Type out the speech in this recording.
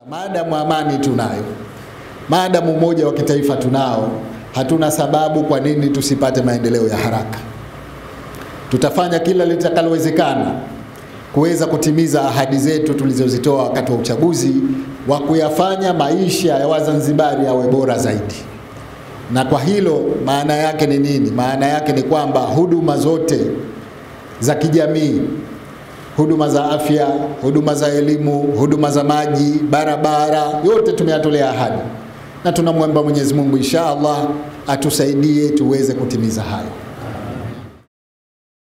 Maadamu amani tunayo, maadamu umoja wa kitaifa tunao, hatuna sababu kwa nini tusipate maendeleo ya haraka. Tutafanya kila litakalowezekana kuweza kutimiza ahadi zetu tulizozitoa wakati wa uchaguzi wa kuyafanya maisha ya Wazanzibari yawe bora zaidi. Na kwa hilo maana yake ni nini? Maana yake ni kwamba huduma zote za kijamii, huduma za afya, huduma za elimu, huduma za maji, barabara, yote tumeyatolea ahadi, na tunamwomba Mwenyezi Mungu insha Allah atusaidie tuweze kutimiza hayo.